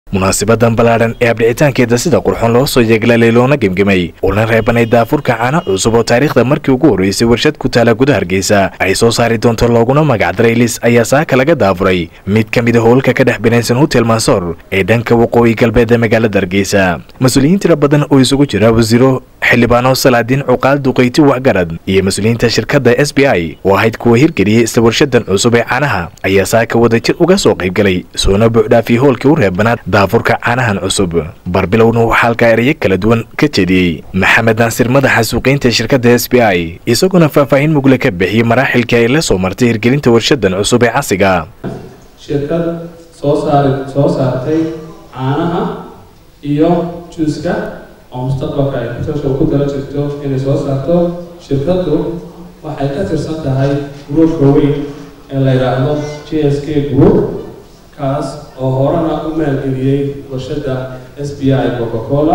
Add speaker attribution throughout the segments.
Speaker 1: munaasibadan ballaadhan ee abdhicitaankeeda sida qurxoon loo soo yeeglalay loona gemgemay una reebanay daafurka caano cusub oo taariikhda markii ugu horreysay warshad ku taala gudaha hargeysa ay soo saari doonto looguna magacdaray lis ayaa saaka laga daafuray mid ka mida howlka ka dhex binaysan hotel mansoor ee dhanka waqooyi galbeed ee magaalada hargeysa mas-uuliyiin tira badan oo isugu jira wasiiro xildhibaano salaadiin cuqaal duqayti waxgarad iyo mas-uuliyiinta shirkadda s b i oo ahayd kuwa hirgeliyey isla warshadan cusub ee caanaha ayaa saaka wadajir uga soo qaybgalay soona buuxdhaafiyey hoolkii u reebanaad daafurka caanahan cusub barbilowna waxaa halkaa erayo kala duwan ka jediyey maxamed naasir madaxa suuqiynta shirkadda s b i isaguna faahfaahin mugle ka bixiyey maraaxilkii ay la soo martay hirgelinta warshadan cusub ee casiga
Speaker 2: shirkad soo saari soo saartay caanaha iyo juuska oo mustaqbalka ay kusasha ku dala jirto inay soo saarto shirkaddu waxay ka tirsan tahay gruupka weyn ee la yidhaahdo j s k group kaas oo horena u maalgeliyey warshadda s b i coca cola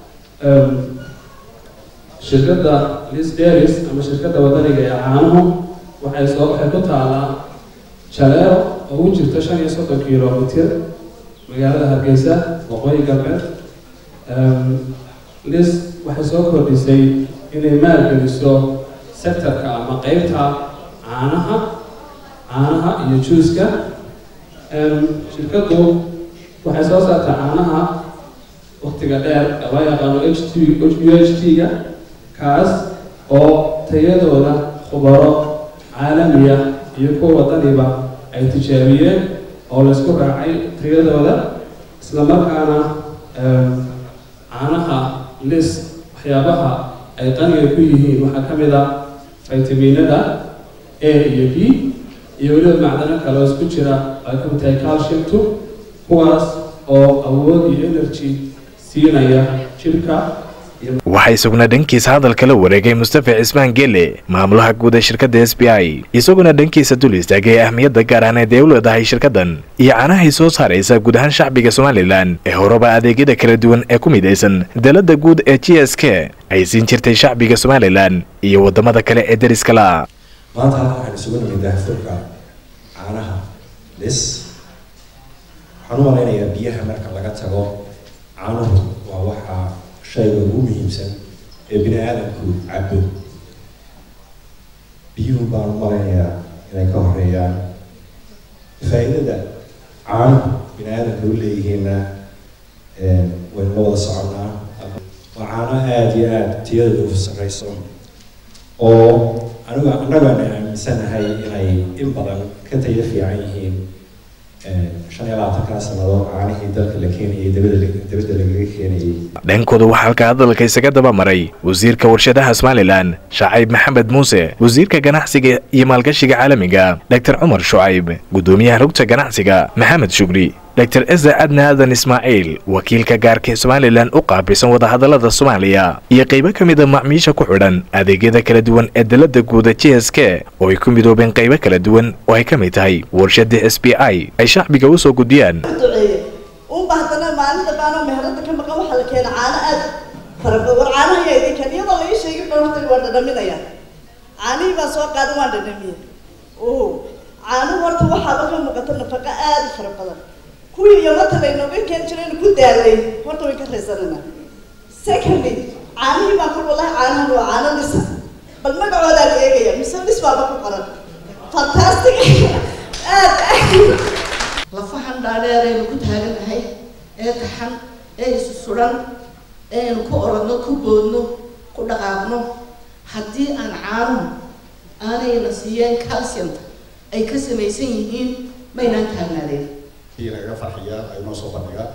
Speaker 2: shirkadda lisderis ama shirkadda wadaniga ee caanuhu waxay soo waxay ku taalaa jaleero oo u jirta shan iyo soddon kilomitir magaalada hargeysa waqooyi galbeed lis waxay soo kordhisay inay maalgeliso sectorka ama qeybta caanaha caanaha iyo juuska shirkaddu waxay soo saartaa caanaha waktiga dheer loo yaqaano h t u h t-ga kaas oo tayadooda khubaro caalamiya iyo kuwa wadaniba ay tijaabiyeen oo laysku raacay tayadooda isla markaana caanaha lis waxyaabaha ay qaniga ku yihiin waxaa ka mid a faytaminada a iyo b iyo weliba macdano kale oo isku jira ay ka mid tahay calciumtu kuwaas oo awood iyo energy siinaya jirka
Speaker 1: waxaa isaguna dhankiisa hadalka la wareegay mustafa cismaan gele maamulaha guud ee shirkadda s b i isaguna dhankiisa dul istaagay ahmiyadda gaar ahneed ee u leedahay shirkaddan iyo caanahay soo saaraysa guud ahaan shacbiga somalilan ee horeba adeegyada kala duwan ee ku midaysan dalada guud ee g s k ay siin jirtay shacbiga somalilan iyo waddamada kale ee deriska la
Speaker 3: maanta halka waxaan isugu nimid daafurka caanaha lis waxaan u malaynayaa biyaha marka laga tago caanuhu waa waxaa shayga ugu muhiimsan ee bini aadamku cabo biyuhu baan u malaynayaa inay ka horeeyaan faa'iidada caanuhu bini aadamka u leeyihiinna waynu la wada soconnaa waa caano aada iyo aada tiyadooda u sarreyso oo aniga annagana aaminsanahay inay in badan ka tayo fiican yihiin shan iyo labaatankaa sannadood caanihii dalka la keenayay dabadda lagaga keenayay
Speaker 1: dhankooda waxaa halka hadalka isaga daba maray wasiirka warshadaha somalilan shacayb maxamed muuse wasiirka ganacsiga iyo maalgashiga caalamiga dr cumar shucayb guddoomiyaha rugta ganacsiga maxamed shugri dr eza adna aadan ismaaciil wakiilka gaarka somalilan u qaabilsan wadahadalada soomaaliya iyo qaybo ka mid a macmiisha ku xidhan adeegyada kala duwan ee dalada guuda j s k oo ay ku midoobeen qaybo kala duwan oo ay ka mid tahay warshada s b i ay shacbiga u soo gudbiyaan
Speaker 4: unba haddana maalinta baanoo meherada ka maqan waxaa la keena caano aad farabadan war caanaha yaa idin keen iyadoo la ii sheegin dhan horta waan dhadhaminaya caanihii baan soo qaadan waan dhadhamiye oho caanuhu horta waxaaba ka muuqata nafaqo aad u fara badan kuwii yamata laynooga keen jirayna ku daalay horta way ka raysanana secondly caanihii baan ku wallahi caanahan waa caano lisa bal magacoodaa la eegaya mise lis baaba ku qoran fantastic aad aad
Speaker 5: lafahan dhaadheeraynu ku taaganahay ee taxan ee isu suran eaynu ku orodno ku boodno ku dhaqaaqno haddii aan caanuhu aanayna siiyeen calciumta ay ka samaysan yihiin maynaan taagnaadeen
Speaker 6: nagaga farxiyaa ay noo soo bandhigaan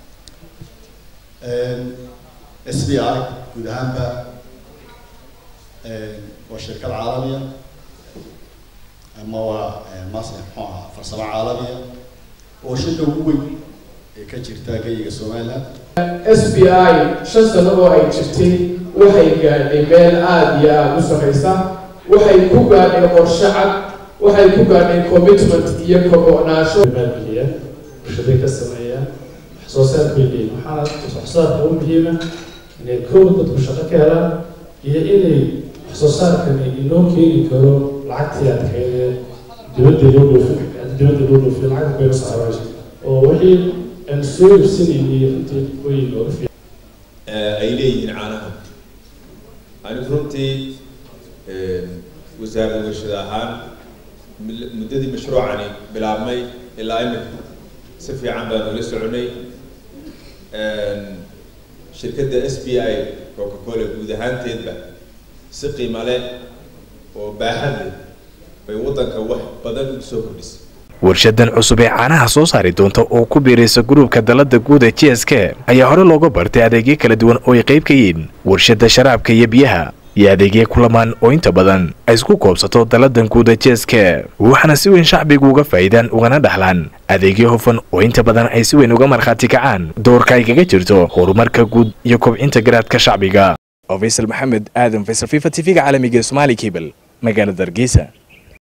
Speaker 6: s b i guud ahaanba waa shirkad caalamiya ama waa mas muxuu ahaa farsamo caalamiya oo shirka ugu weyn ee ka jirta geyiga somaliland
Speaker 7: s b i shan sano oo ay jirtay waxay gaadhay meel aada iyo aada u sarreysa waxay ku gaadhay qorshe cad waxay ku gaadhay commitment iyo kogo'naansho
Speaker 8: maalgeliya bulshaday ka sameeya wax soo saar bay leeyihin waxaana wax soo saarka u muhiima inay kow dadku shaqo ka helaan iyo inay wax soo saarkani inoo keeni karo lacagtii adkeedee dibadda loo dhoofin dibadda loo dhoofiyo lacagta bayna saarayso oo wixii aan soo iibsanaynay runtii way looga fiican
Speaker 9: ay leeyihiin caanaha anigu runtii wasaaradda warshada ahaan muddadii mashruucani bilaabmay ilaa imika si fiican baan ula soconay shirkadda s b i coca cola guud ahaanteedba si qiimo leh oo baaxad leh bay waddanka wax badan ugu soo kordhisay
Speaker 1: warshadan cusub ee caanaha soo saari doonta oo ku biiraysa gruubka dalada guud ee j s k ayaa hore looga bartay adeegyo kala duwan oo ay qayb ka yihiin warshada sharaabka iyo biyaha iyo adeegyo kulamaan oo inta badan ay isku koobsato daladan guud ee j s k waxaana si weyn shacbigu uga faa'iidaan ugana dhaxlaan adeegyo hufan oo inta badan ay si weyn uga markhaati kacaan doorka ay kaga jirto horumarka guud iyo kobcinta garaadka shacbiga faysal maxamed aadan faysal fifa t v-ga caalamiga ee somaali cable magaalada hargeysa